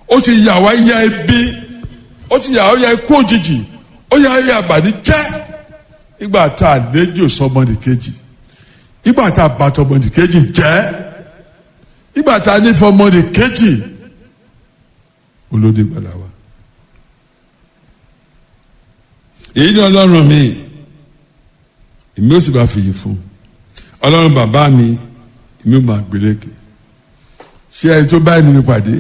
ó ti yà wá ya ebi ó ti yà wá ya ikú òjijì ó yà wá ya àbànújẹ́ nígbà tá a léjò sọmọdì kejì nígbà tá a bàtọ ọmọdì kejì jẹ́ nígbà tá a nífọ ọmọdì kejì olóde gbàdá wa. èyí ni ọlọ́run mi èmi ó sì bá fìyì fún ọlọ́run bàbá mi èmi ó máa gbélékè ṣé ẹni tó báyìí mi pàdé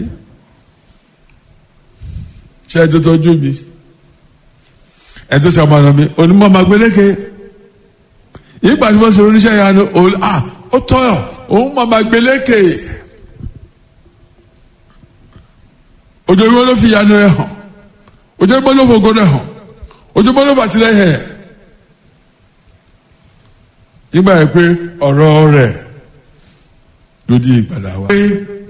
ṣé ẹni tó tọ́jú mi ẹni tó sàmọ̀nà mi onímọ̀ máa gbélékè ìgbà tí wọ́n ṣe oníṣẹ́ ìyanu òun à ó tọ́yọ̀ òun máa máa gbélékè ojoojúmọ́ ló fi ìyanu rẹ̀ hàn ojoojúmọ́ ló fògo rẹ̀ hàn ojoojúmọ́ ló fàtìlẹ́yìn ẹ̀ nígbà yẹn pé ọ̀rọ̀ rẹ̀ ló di ìgbàlá wa. pé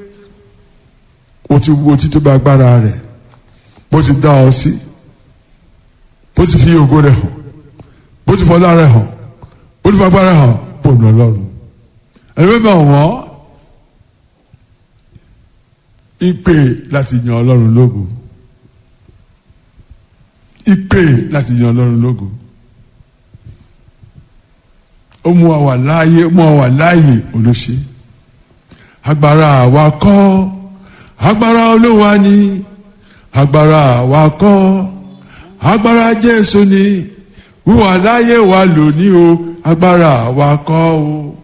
o ti wo títí bá agbára rẹ̀ bó ti dá ọ sí bó ti fi ògo rẹ̀ hàn bó ti fọlá rẹ̀ hàn bó ti fagbára hàn bó nà ọlọ́run. ẹni bẹ́ẹ̀ bá wọ́n ìpè láti yan ọlọ́run lógo ìpè láti yan ọlọ́run lógo ó mú wa wà láàyè ó mú wa wà láàyè olóṣè agbára àwa kọ́ agbára olúwa ni agbára àwa kọ́ agbára jésù ni wíwà láàyè wa lónìí o agbára àwa kọ́ o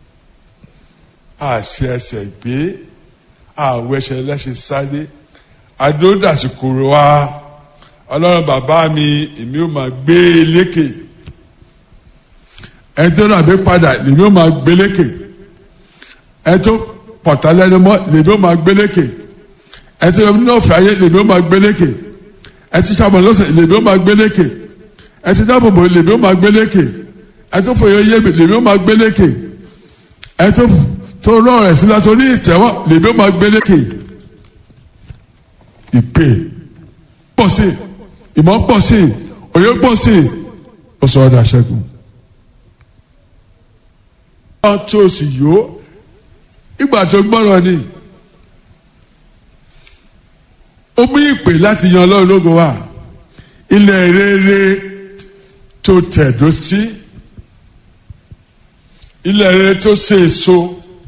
àṣẹ ẹsẹ̀ gbé àwọn ẹsẹ̀ lẹ́sẹ̀ sáré adódàsíkò wa ọlọ́run bàbá mi èmi ò máa gbé e lékè ẹtọ́ náà bí padà lèmi ó máa gbélékè ẹtọ́ pọ̀tà lẹ́nu mọ́ lèmi ó máa gbélékè ẹtọ́ yọmi náà fẹ́ ayé lèmi ó máa gbélékè ẹtọ́ sábà lọ́sẹ̀ lèmi ó máa gbélékè ẹtọ́ dábòbò lèmi ó máa gbélékè ẹtọ́ fòye yé mi lèmi ó máa gbélékè ẹtọ́ tó rọrùn rẹ̀ sílẹ̀ tó ní ìtẹ́wọ́ lèmi ó máa gbélékè ìpè pọ̀ sí ìmọ̀ pọ̀ sí òye pọ̀ sí ó sọ ọ́ dà ṣẹ́gun tó o sì yó ìgbà tó gbọ́rọ̀ ni ó mú ìpè láti yan ọlọ́run lógo wá ilẹ̀ rere tó tẹ̀dó sí ilẹ̀ rere tó ṣe èso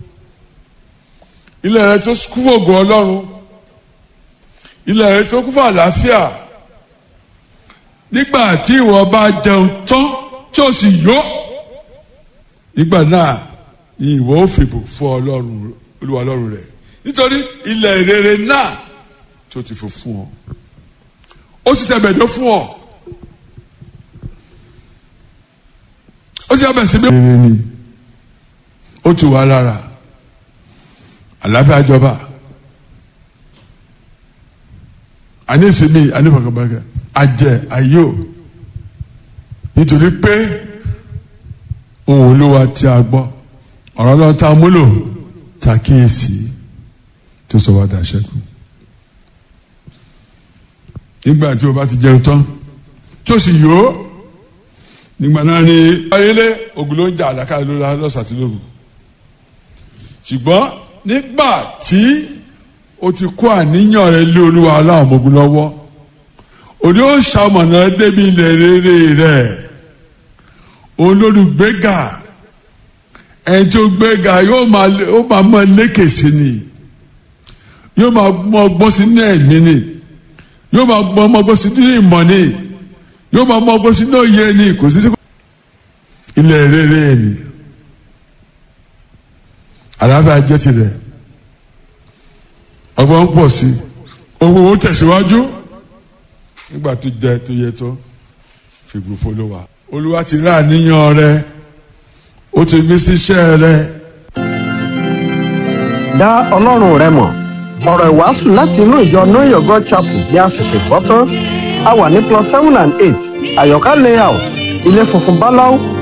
ilẹ̀ rere tó kún fún ògo ọlọ́run ilẹ̀ rere tó kún fún àlàáfíà nígbà tí ìwọ bá jẹun tán tí o sì yó nígbà náà ìwọ ò fìbò fún ọlọ́run olúwa ọlọ́run rẹ̀ nítorí ilẹ̀ rere náà tó ti fò fún ọ ó sì tẹ̀bẹ̀dọ́ fún ọ ó sì abẹ̀ sí bí. rere ni ó ti wà lára àlàáfíà jọba àníṣe ànífọ̀kànbalẹ̀ àjẹ àyò nítorí pé ohun olúwa tí a gbọ́ ọ̀rọ̀ náà tá a múlò tá a kíyèsí tó sọ wá dà ṣẹ́kù. nígbà tí o bá ti jẹun tán tó sì yó nígbà náà ni ayélé ogun ló ń jà àlàkà lọ́sàtúndògùn ṣùgbọ́n nígbà tí o ti kó àníyàn rẹ lé olúwa aláwọ̀ ọmọogun lọ́wọ́ òní ó ṣàmọ̀nà débi ilẹ̀ rere rẹ̀ olólùgbéga ẹni tó gbéga yóò máa ó máa mọ lékè sí ni yóò máa mọ ọgbọ́n sí ní ẹ̀mí ni yóò máa mọ ọgbọ́n sí ní ìmọ̀ ni yóò máa mọ ọgbọ́n sí ní òye ni kò sí sí ilẹ̀ rere ni àlàáfíà jẹ́ tirẹ̀ ọgbọ́n pọ̀ sí owó owó tẹ̀síwájú nígbà tó jẹ tó yẹ tó fìgbò folówà olúwa ti rà níyàn rẹ ó ti gbé síṣẹ́ rẹ. dá ọlọ́run rẹ mọ̀ ọ̀rọ̀ ìwàásù láti inú ìjọ know your god chapel bí a ṣẹ̀ṣẹ̀ gbọ́ tán a wà ní plus seven and eight àyọ̀ká layout ilé funfun báláú